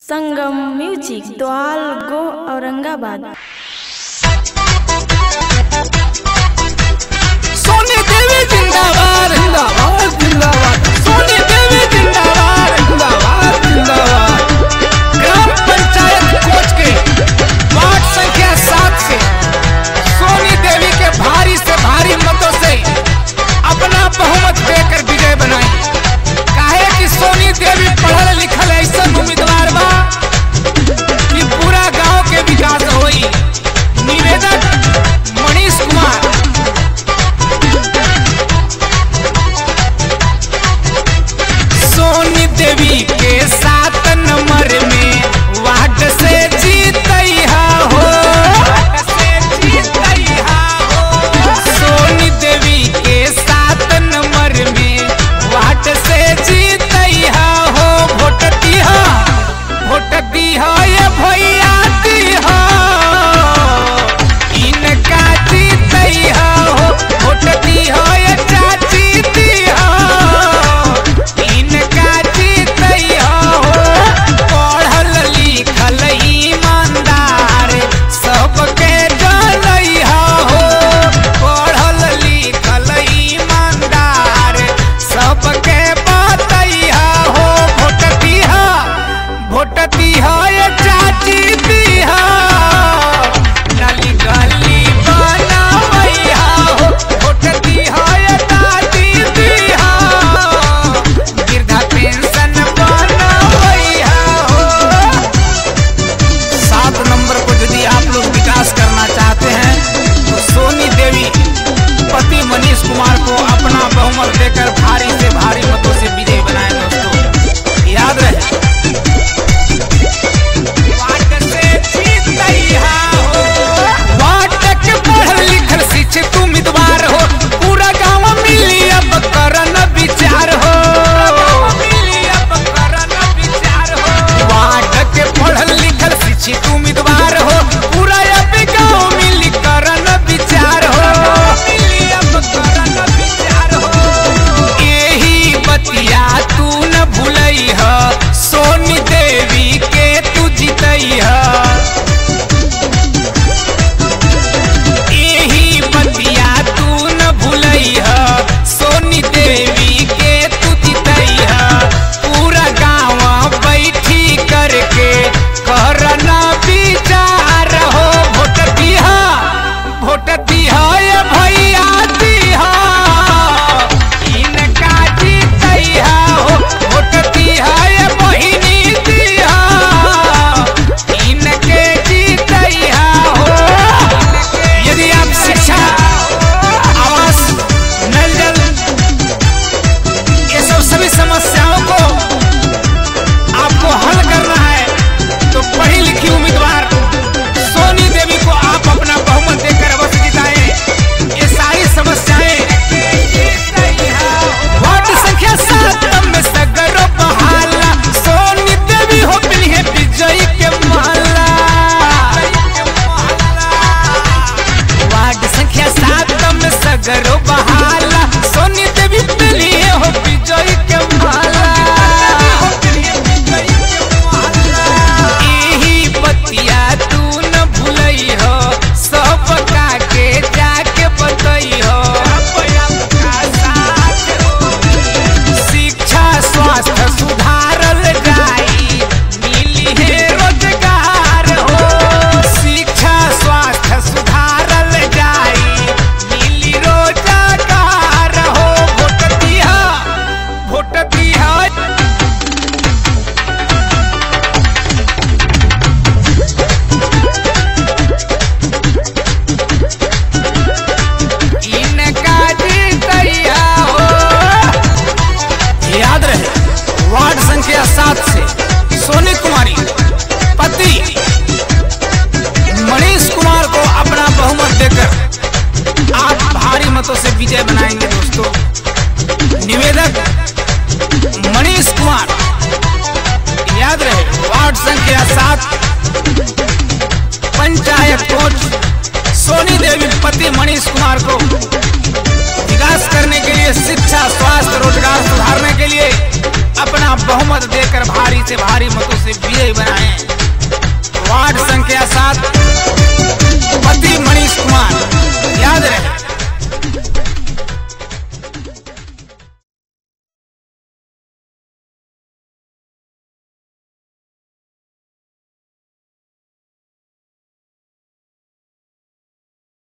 संगम music द्वाल गो औरंगाबाद सोनी देवी जिंदाबाद जिंदाबाद जिंदाबाद सोनी देवी जिंदाबाद जिंदाबाद जिंदाबाद ग्राम पंचायत कोच के वार्ड संख्या सात से सोनी देवी के भारी से भारी मतों से अपना बहुमत देकर विजय बनाई काहे कि सोनी देवी पढ़ल लिखल ऐसा उम्मीदवार बा कि पूरा गांव के विकास होई निवेदक मनीष कुमार सोनी देवी के सात नंबर में वार्ड से जीतैहा हो सोनी देवी के सात नंबर में वार्ड से जीतैहा हो वोट दिहा वोट दिहा ये भैया दिहा इनका जीतैहा हो वोट दिहा ये चाची दिहा इनका जीतैया हो पढ़ल लिखल ईमानदार सबके जनैया हो पढ़ल लिखल ईमानदार सबके बतैया हो भोट दिहा भोट दिहा ये चाची दिहा नली गली बनावैया हो भोट दिहा ये दादी दिहा वृद्धा पेंशन बनवैया हो सात नंबर को यदि आप लोग विकास करना चाहते हैं तो सोनी देवी पति मनीष कुमार को अपना बहुमत देकर भारी से भारी मतों से विजयी बनाए दोस्तों याद रहे वार्ड से जीतैया हो। वार्ड के पढ़ल लिखल शिक्षित उम्मीदवार हो पूरा गांव मिली अब करन विचार हो मिली अब करन विचार हो वार्ड के पढ़ल लिखल शिक्षित उम्मीदवार हो पूरा अब गांव मिली करन विचार हो मिली अब करन विचार हो यही बतिया तू न भूलई ह सोनी देवी के तू जीतई ह यही बतिया तू न भूलई ह सोनी देवी के तू जीतई ह पूरा गांव बैठी करके करना विचार हो वोट दिहा वोट दिहा ये भैया दिहा इनका जीतैया हो वोट दिहा ये बहिनी दिहा इनके जीतैया हो यदि आप शिक्षा आवास नल जल ये सब सभी समस्याओं को आपको हल करना है तो पढ़ी लिखी उम्मीदवार सोनी देवी को आप अपना बहुमत देकर अवश्य जिताएं ये सारी समस्याएं वार्ड संख्या सात में सगरो बहाला सोनी देवी हो मिली है विजयी के माला वार्ड संख्या सात में सगरो बहाला सोनी देवी मिली है हो विजयी के माला यही बतिया तू न भूलई हो सब का के जाके बतई हो शिक्षा स्वास्थ्य सुधारल जाई मिली है रोजगार हो शिक्षा स्वास्थ्य सुधारल जाई मिली रोजगार हो वोट दिहा वोट दिहा इनका जीतैया हो याद रहे वार्ड संख्या सात से सोनी कुमारी पति मनीष कुमार को अपना बहुमत देकर आप भारी मतों से विजय बनाएंगे दोस्तों निवेदक मनीष कुमार याद रहे वार्ड संख्या सात पंचायत कोच सोनी देवी पति मनीष कुमार को विकास करने के लिए शिक्षा स्वास्थ्य रोजगार सुधारने के लिए अपना बहुमत देकर भारी से भारी मतों से खाली बीए बनाए